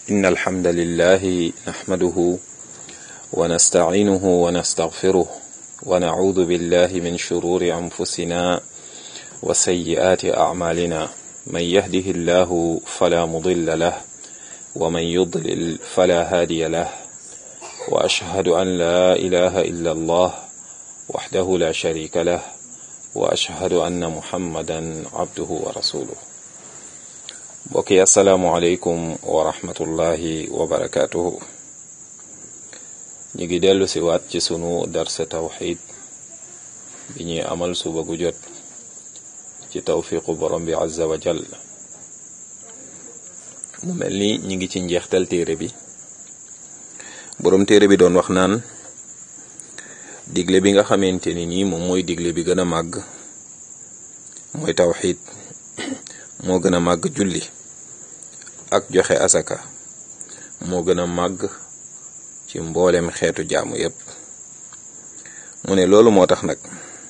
إن الحمد لله نحمده ونستعينه ونستغفره ونعوذ بالله من شرور أنفسنا وسيئات أعمالنا من يهده الله فلا مضل له ومن يضلل فلا هادي له وأشهد أن لا إله إلا الله وحده لا شريك له وأشهد أن محمدا عبده ورسوله mbokki asalaamualeykum wa rahmatullahi wa barakaatuhu ñu ngi dellu si waat ci sunu darsa tawxid bi ñuy amal suba gu jot ci tawfiqu borom bi azza wa jal mu mel ni ñi ngi ci njeextal téere bi borom téere bi doon wax naan digle bi nga xamante ni nii moom mooy digle bi gën a màgg mooy tawxid moo gën a màgg julli ak joxe asaka moo gën a màgg ci mboolem xeetu jaamu yépp mu ne loolu moo tax nag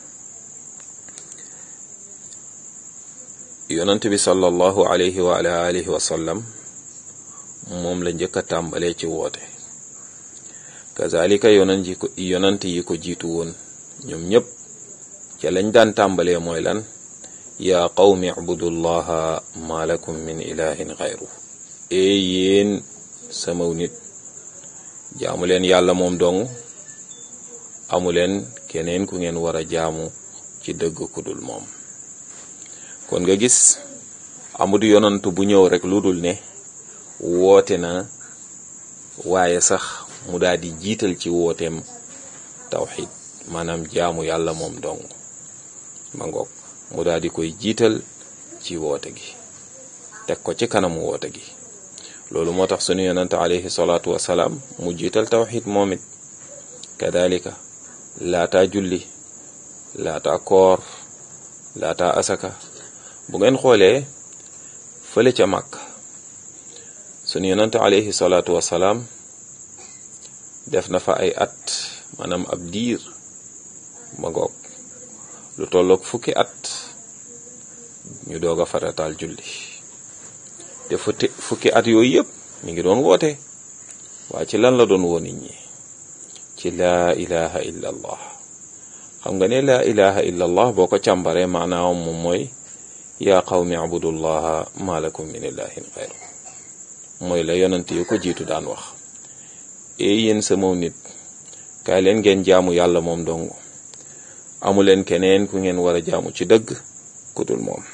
yonant bi sallallahu alayhi wa ala alihi wa sallam moom la njëkk a tàmbalee ci woote kazalika yonant yi ko yonant yi ko jiitu woon ñoom ñépp ca lañ daan tàmbalee mooy lan yaa qawmi ibudullaha ma lakum min ilahin xayru ee yéen samaw nit jaamu leen yàlla moom dong amu leen keneen ku ngeen war a jaamu ci dëgg ku dul moom kon nga gis amul yonantu bu ñëw rek lu dul ne woote na waaye sax mu daal di jiital ci wooteem tawxid maanaam jaamu yàlla moom dong ma ngoog mu daal di koy jiital ci woote gi teg ko ci kanam woote gi loolu moo tax sunu yonante alayhi salaatu wasalaam mu jiital tawxid moom it kadalika laataa julli laataa koor laataa asaka bu ngeen xoolee fële ca màkk sunu yonante alayhi salaatu wasalaam def na fa ay at maanaam ab diir ma ngoog lu tolloog fukki at ñu doog a farataal julli te futti fukki at yooyu yëpp mi ngi doon woote waa ci lan la doon woo nit ñi ci laa ilaha illa allah xam nga ne laa ilaha illa allah boo ko càmbaree maanaam moom mooy yaa qawmi abudullaha ma lakum min ilahin xayru mooy la yonent yu ko jiitu daan wax ee yéen sama nit kaay leen ngeen jaamu yàlla moom dong amu leen keneen ku ngeen war a jaamu ci dëgg ku dul moom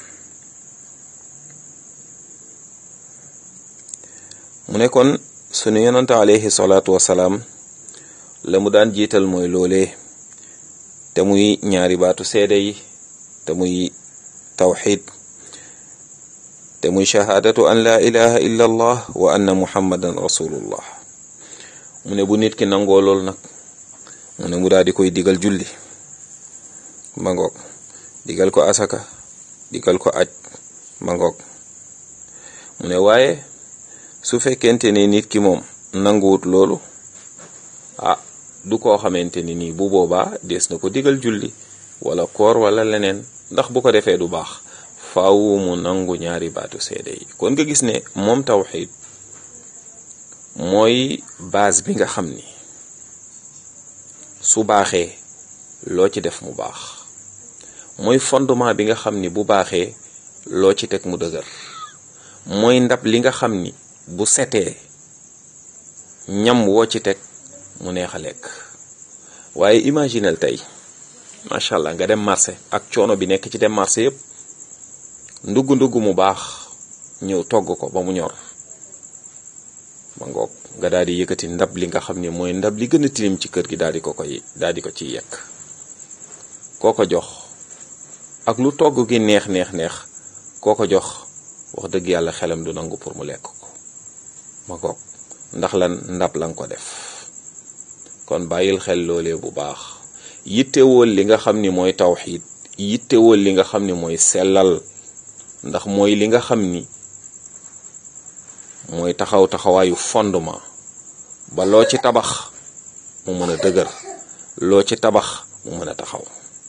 mu ne kon sunu yonante alayhi salaatu wasalaam la mu daan jiital mooy loolee te muy ñaari baatu seede yi te muy tawxid te muy shahaadatu an laa ilaha illa allah wa anna muhammadan rasulullah mu ne bu nit ki nangoo lool nag mu ne mu daal di koy digal julli mangoog digal ko asaka digal ko aj mangoog mu ne waaye su fekkente ne nit ki moom nanguwut loolu ah du koo xamante ni nii bu boobaa des na ko digal julli wala koor wala leneen ndax bu ko defee du baax faaw mu nangu ñaari baatu seede yi kon nga gis ne moom tawxid mooy base bi nga xam ni su baaxee loo ci def mu baax mooy fondement bi nga xam ni bu baaxee loo ci teg mu dëgër mooy ndab li nga xam ni bu setee ñam woo ci teg mu neex a lekk waaye imaginel tey macha allah nga dem marché ak coono bi nekk ci dem marché yépp ndugg ndugg mu baax ñëw togg ko ba mu ñor ma ngoog nga daal di yëkkati ndab li nga xam ni mooy ndab li gën a tilim ci kër gi daal di ko koy daal di ko ciy yekk koo ko jox ak lu togg gi neex neex neex koo ko jox wax dëgg yàlla xelam du nangu pour mu lekk ko ma goog ndax lan ndab la nga ko def kon bàyyil xel loolee bu baax yittewool li nga xam ni mooy tawxiid yittewool li nga xam ni mooy sellal ndax mooy li nga xam ni mooy taxaw taxawaayu fondement ba loo ci tabax mu mën a dëgër loo ci tabax mu mën a taxaw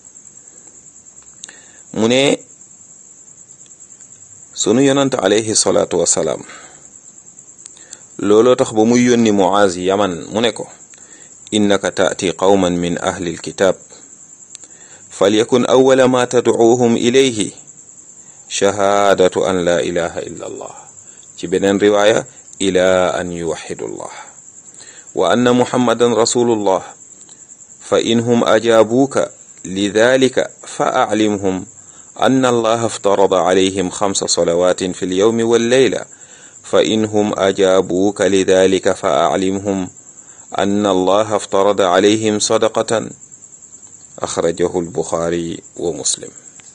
mu ne sunu yonante alayhi salaatu wasalaam looloo tax ba muy yónni muaz yaman mu ne ko innaka taati qawman min ahli alkitab falyakun awala ma tadcuuhum ilayhi shahaadatu an la ilaha illa allah ci beneen riwaaya ila an yuwaxidu allah wa anna muhammadan rasulullah fa inhum ajaabuuka lidalika fa aclimhum anna allaha aftarada calayhim xamsa salawaatin fi lyawmi walleyla fa inhum ajaabuuka lidalika fa aclimhum anna allaha aftarada calayhim sadaqatan axrajahu albuxaari wa muslim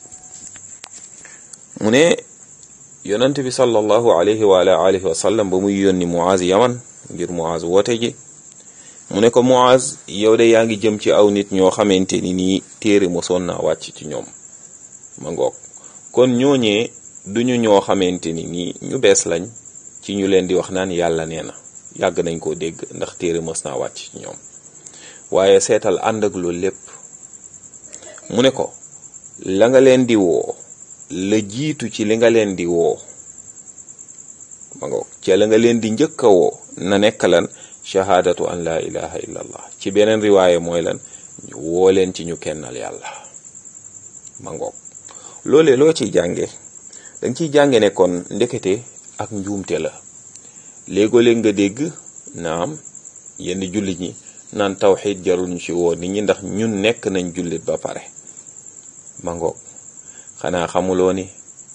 mu ne yonent bi sallallahu alayhi wa ala alihi wa sallam ba muy yónni Muaz yaman ngir Muaz woote ji mu ne ko Muaz yow de yaa ngi jëm ci aw nit ñoo xamante ni nii téere mosoon naa wàcc ci ñoom ma ngoog kon ñooñee duñu ñoo xamante ni nii ñu bees lañ ci ñu leen di wax naan yàlla nee na yàgg nañ koo dégg ndax téere mos naa wàcc ci ñoom waaye seetal ànd ak loolu lépp mu ne ko la nga leen di woo la jiitu ci li nga leen di woo ma ngoog ci la nga leen di njëkk a woo na nekk lan shahaadatu an la ilaha illa allah ci beneen riwaaye mooy lan woo leen ci ñu kennal yàlla ma ngoog loolee loo ciy jànge danga ciy jànge ne kon ndekete ak njuumte la léegoo-léeg nga dégg naam yenn jullit ñi naan tawxid jarul ñu ci woo nit ñi ndax ñun nekk nañ jullit ba pare ma ngoog xanaa xamuloo ni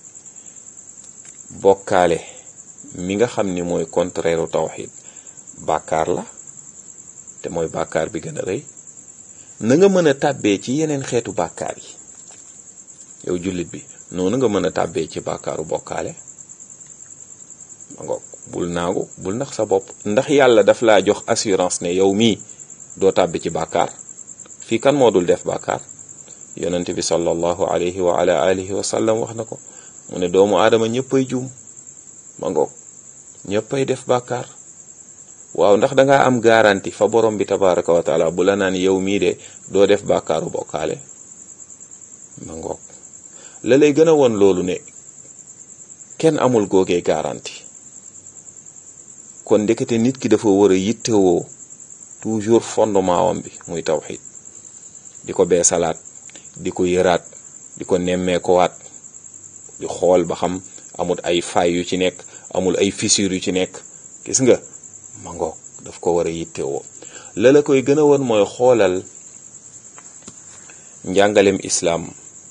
bokkaale mi nga xam ni mooy contraire tawxid bàkkaar la te mooy bàkkaar bi gën a rëy na nga mën a tàbbee ci yeneen xeetu bàkkaar yi yow jullit bi noonu nga mën a tàbbee ci bàkkaaru bokkaale ma ngoog bul naagu bul ndax sa bopp ndax yàlla daf laa jox assurance ne yow mii doo tàbbi ci bàkkaar fii kan moo dul def bàkkaar yonent bi sallallahu alayhi wa ala alihi wa sallam wax na ko mu ne doomu aadama ñëppay juum ma ngoog ñëppay def bàkkaar waaw ndax dangaa am garanti fa borom bi tabaraka wa taala bu la naan yow mii de doo def bàkkaaru bokkaale ma ngoog la lay gën a woon loolu ne kenn amul googee garanti kon ndekete nit ki dafa war a yittewoo toujours fondement wam bi muy tawxid di ko bee salaat di ko yëraat di ko nemmeekuwaat di xool ba xam amul ay faay yu ci nekk amul ay fissure yu ci nekk gis nga ma ngoog daf ko war a yittewoo la la koy gën a woon mooy xoolal njàngalem islaam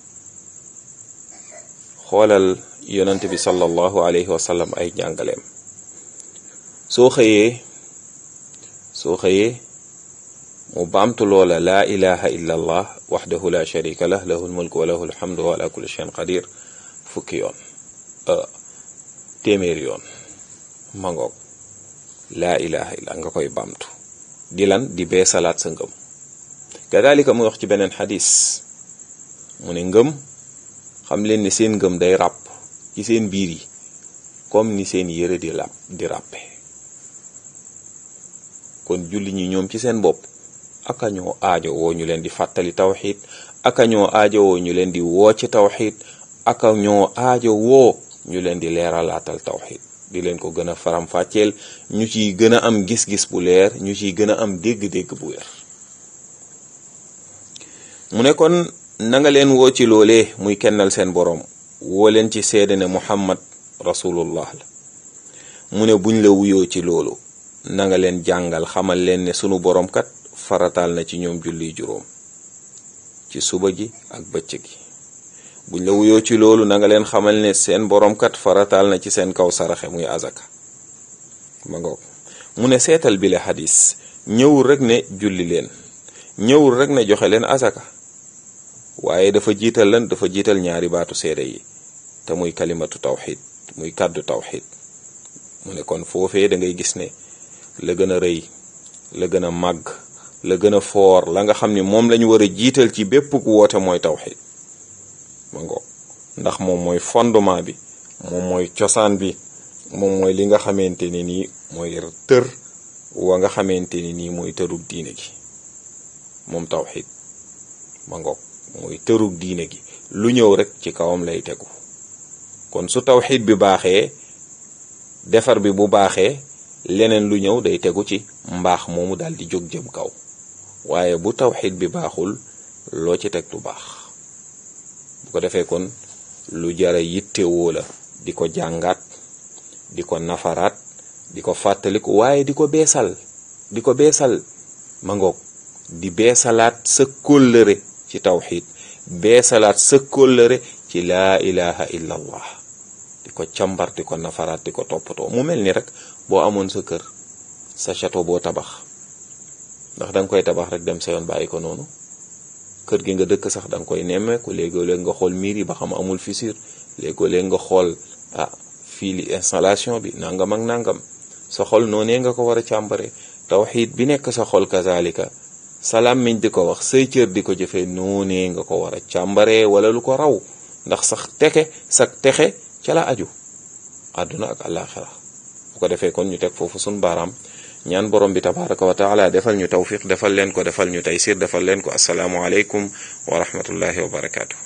xoolal yonent bi sallallahu alayhi wa sallam ay njàngaleem soo xëyee soo xëyee mu baamtu loola laa ilaha illa allah waxdahu la sharika lah lahu lmulku wa lahu alhamdu wa ala kulli shayin qadir fukki yoon téeméeri yoon mangoog laa ilaha illa nga koy baamtu di lan di bee salaat sa ngëm kadalika mu wax ci beneen xadis mu ne ngëm xam leen ni seen ngëm day ràpp ci seen biir yi comme ni seen yëre di làpp di ràppe kon julli ñi ñoom ci seen bopp aka ñoo aajo woo ñu leen di fàttali tawxid aka ñoo aajo woo ñu leen di woo ci tawxid aka ñoo aajo woo ñu leen di leeralaatal tawxid di leen ko gën a faram-fàcceel ñu ciy gën a am gis-gis bu leer ñu ciy gën a am dégg-dégg bu wér mu ne kon na nga leen woo ci loolee muy kennal seen boroom woo leen ci seede ne muhammad rasulullah la mu ne buñ la wuyoo ci loolu na nga leen jàngal xamal leen ne sunu boroom kat farataal na ci ñoom julli juróom ci suba gi ak bëccëg gi buñ la wuyoo ci loolu na nga leen xamal ne seen boroom kat farataal na ci seen kaw saraxe muy azaka ma ngoog mu ne seetal bi la xadis ñëwul rek ne julli leen ñëwul rek ne joxe leen azaka waaye dafa jiital lan dafa jiital ñaari baatu seede yi te muy kalimatu tawxid muy kàddu tawxid mu ne kon foofee da ngay gis ne la gën a rëy la gën a màgg la gën a foor la nga xam ni moom lañu war a jiital ci bépp ku woote mooy tawxid ma ngoog ndax moom mooy fondement bi moom mooy cosaan bi moom mooy li nga xamante ni nii mooy tër wa nga xamante ni nii mooy tërug diine gi moom tawxid ma ngoog mooy tërug diine gi lu ñëw rek ci kawam lay tegu kon su tawxid bi baaxee defar bi bu baaxee leneen lu ñëw day tegu ci mbaax moomu daal di jóg jëm kaw waaye bu tawxid bi baaxul loo ci teg du baax bu ko defee kon lu jara yittewoo la di ko jàngaat di ko nafaraat di ko fàttaliku waaye di ko beesal di ko beesal ma ngoog di beesalaat sa kóllëre ci tawxid beesalaat sa kóllëre ci laa ilaha illa allah di ko càmbar di ko nafaraat di ko toppatoo mu mel ni rek boo amoon sa kër sa château boo tabax ndax da nga koy tabax rek dem sa yoon bàyyi ko noonu kër gi nga dëkk sax da nga koy nemmeeku léegoo-léeg nga xool miir yi ba xam amul fissure léegoo-léeg nga xool ah fii li installation bi nangam ak nangam sa xol noonee nga ko war a càmbare tawxiid bi nekk sa xol kazalika salaam miñ di ko wax say cër di ko jëfee noonee nga ko war a càmbare wala lu ko raw ndax sax texe sax texe ca la aju àdduna ak àllaaxira bu ko defee kon ñu teg foofu sun baaraam ñaan borom bi tabaraka wa taala defal ñu tawfiq defal leen ko defal ñu taysir defal leen ko asalaamu aleykum wa rahmatullahi wa barakaatu